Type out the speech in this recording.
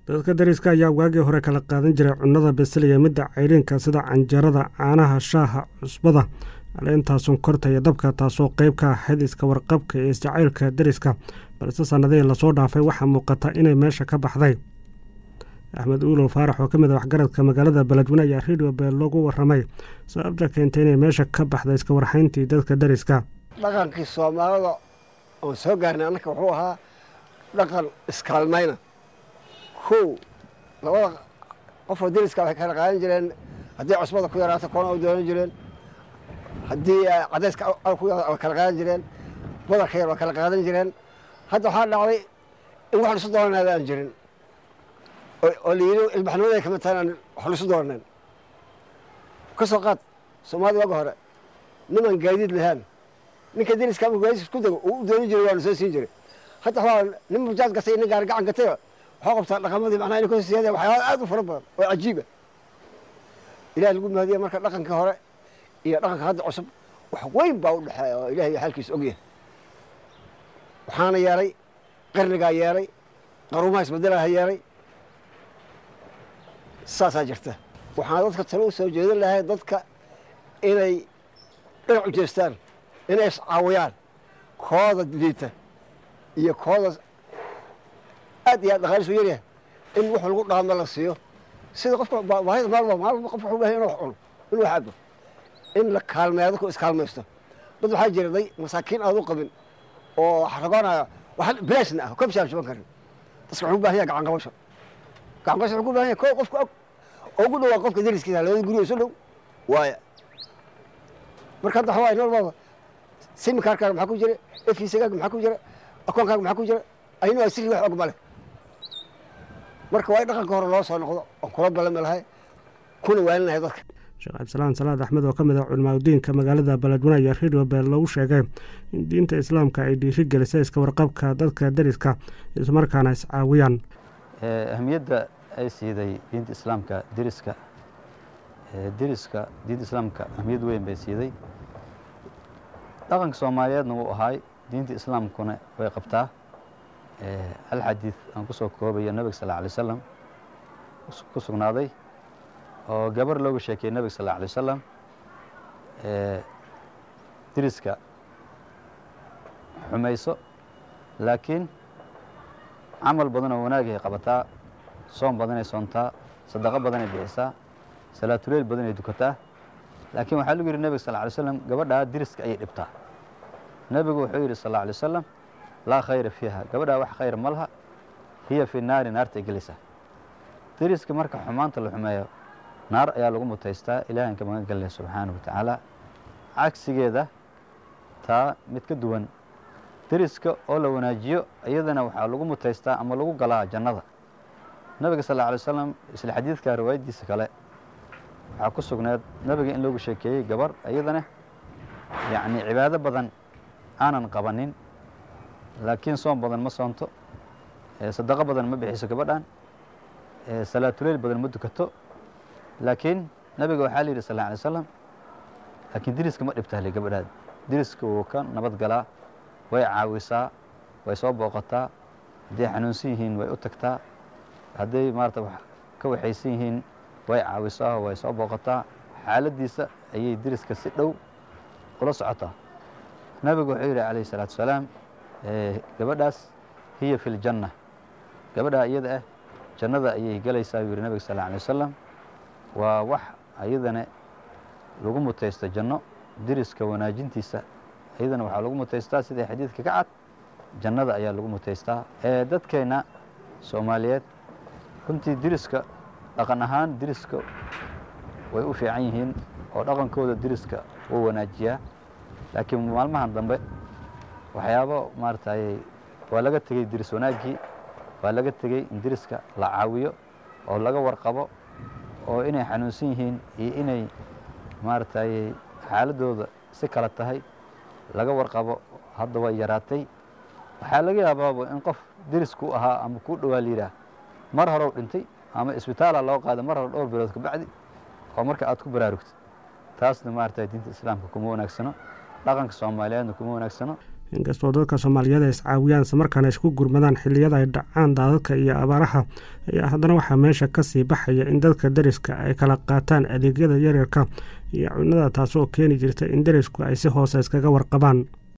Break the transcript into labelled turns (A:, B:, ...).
A: dadka dariska ayaa waagii hore kala qaadan jiray cunnada beseliya midda cayriinka sida canjarada caanaha shaaha cusbada caleenta sonkorta iyo dabka taasoo qeyb ka ahayd iska warqabka iyo isjacaylka dariska balse sannadihii lasoo dhaafay waxaa muuqata inay meesha ka baxday axmed uulow faarax oo ka mid a waxgaradka magaalada beledweyne ayaa redio beel loogu waramay sababta keentay inay meesha ka baxday iska warxayntii dadka dariska
B: dhaqankii soomaalida oon soo gaarnay annaka wuxuu ahaa dhaqan iskaalmayna kow labada qofoo dariska waxay kala qaadan jireen haddii cusbada ku yaraato koona u doonan jireen haddii cadayska ku way kala qaadan jireen badarka yar waa kala qaadan jireen hadda waxaa dhacday in wax lisu doonanaada aan jirin oo la yidhi ilbaxnimaday kamid tahay aan wax lisu doonanen ka soo qaad soomaalida waaga hore niman gaadiid lahaan ninka dariska ama gaadiis isku dago uu u doonan jiray waana soo siin jiray hadda waxaa nin mujaad gatay nin gaari gacan gatay waxaa qabtaa dhaqamadii macnaha inay kasoo siyaadeen waxyaala aad u fara badan oo cajiiba ilaah lagu mahadiya marka dhaqankii hore iyo dhaqanka hadda cusub wax weyn baa u dhexeeya oo ilahay xaalkiisa ogyahay waxaana yeelay qarnigaa yeelay qaruumaha isbedelaha yeelay saasaa jirta waxaan dadka talo u soo jeedin lahay dadka inay dhinac u jeestaan inay iscaawiyaan kooda liita iyo kooda aad iyo aad dhaqaalisu yaryahay in wax lagu dhaamo la siiyo sida qofka baahida maalba maalba qof wuxuu bahay inuu wax cuno inuu wax cabo in la kaalmeeyo dadku iskaalmaysto dad waxaa jira day masaakiin aad u qabin oo ragoonaya wax bilaashna ah kobshaan shuban karin dadka wuxuu u baahan yahay gacan qabasho gacan qabasho wuxuu ku baahan yahay koo qofka og oo ugu dhawaa qofka dariskiisa labada guriga isu dhow waaya marka hadda waxaa normal simikaarkaaga maxaa ku jira efiisagaaga maxaa ku jira akoonkaaga maxaa ku jira ayna waa sirri wax og male marka waa in dhaqanka hore loo soo noqdo oon kula ballami lahay kuna waalinahay dadka
A: sheekh cabdisalaan salaad axmed oo ka mid ah culimaadudiinka magaalada beledweyne ayaa redio beel lagu sheegay in diinta islaamka ay dhiiri gelisay iska warqabka dadka dariska islamarkaana iscaawiyaan
C: ahamiyadda ay siiday diinta islaamka deriska deriska diinta islaamka ahamiyad weyn bay siiday dhaqanka soomaaliyeedna wuu ahaay diinta islaamkuna way qabtaa hal xadiid aan ku soo koobayo nebiga sal alay wasalam ku sugnaaday oo gabar looga sheekeyey nebiga sal alay wasalam deriska xumayso laakiin camal badan oo wanaagay qabataa soom badanay soontaa sadaqo badanay bixisaa salaatuleyl badanay dukataa laakiin waxaa lagu yidhi nebiga sal alay slam gabadhaa deriska ayay dhibtaa nebigu wuxuu yidhi sal alay wasalam laa khayra fiiha gabadhaa wax khayr ma laha hiya fi naari naartay gelaysaa deriska marka xumaanta la xumeeyo naar ayaa lagu mutaystaa ilahan ka magan gelaya subxaanahu wa tacaala cagsigeeda taa mid ka duwan deriska oo la wanaajiyo iyadana waxaa lagu mutaystaa ama lagu galaa jannada nebiga sal alay wasalam isla xadiidka riwaayaddiisa kale waxaa ku sugneed nebiga in loogu sheekeeyey gabar iyadana yacni cibaado badan aanan qabanin laakiin soom badan ma soonto sadaqo badan ma bixiso gabadhan salaatuleyl badan ma dukato laakiin nebiga waxaa la yidhi sal alay slam laakiin deriska ma dhibtahle gabadhaad deriska wuu ka nabad galaa way caawisaa way soo booqataa hadday xanuunsan yihiin way u tagtaa hadday maarata ka waxaysan yihiin way caawisaa way soo booqataa xaaladdiisa ayay deriska si dhow ula socotaa nebigu wuxuu yidhi calayh isalaatu wasalaam gabadhaas hiya fi ljanna gabadhaa iyada ah jannada ayay gelaysaa buu yidhi nebiga sal alay wasalam waa wax ayadana lagu mutaysto janno deriska wanaajintiisa iyadana waxaa lagu mutaystaa sida xadiidka ka cad jannada ayaa lagu mutaystaa dadkeenna soomaaliyeed runtii deriska dhaqan ahaan deriska way u fiican yihiin oo dhaqankooda deriska wuu wanaajiyaa laakiin maalmahan dambe waxyaabo maaratay waa laga tegey deris wanaaggii waa laga tegey in deriska la caawiyo oo laga warqabo oo inay xanuunsan yihiin iyo inay maaratay xaaladooda si kala tahay laga warqabo hadda way yaraatay waxaa laga yaabaaba in qof derisku ahaa ama kuu dhowaa layidhaah mar horew dhintay ama isbitaala loo qaada mar hore dhowr bilood kabacdi oo marka aad ku baraarugtid taasna maarata diinta islaamka kuma wanaagsano dhaqanka soomaaliyeedna kuma wanaagsano
A: inkastoo dadka soomaaliyeed ay iscaawiyaan islamarkaana isku gurmadaan xilliyada ay dhacaan daadadka iyo abaaraha ayaa haddana waxaa meesha kasii baxaya in dadka deriska ay kala qaataan adeegyada yaryarka iyo cunada taasoo keeni jirta in derisku ay si hoose iskaga warqabaan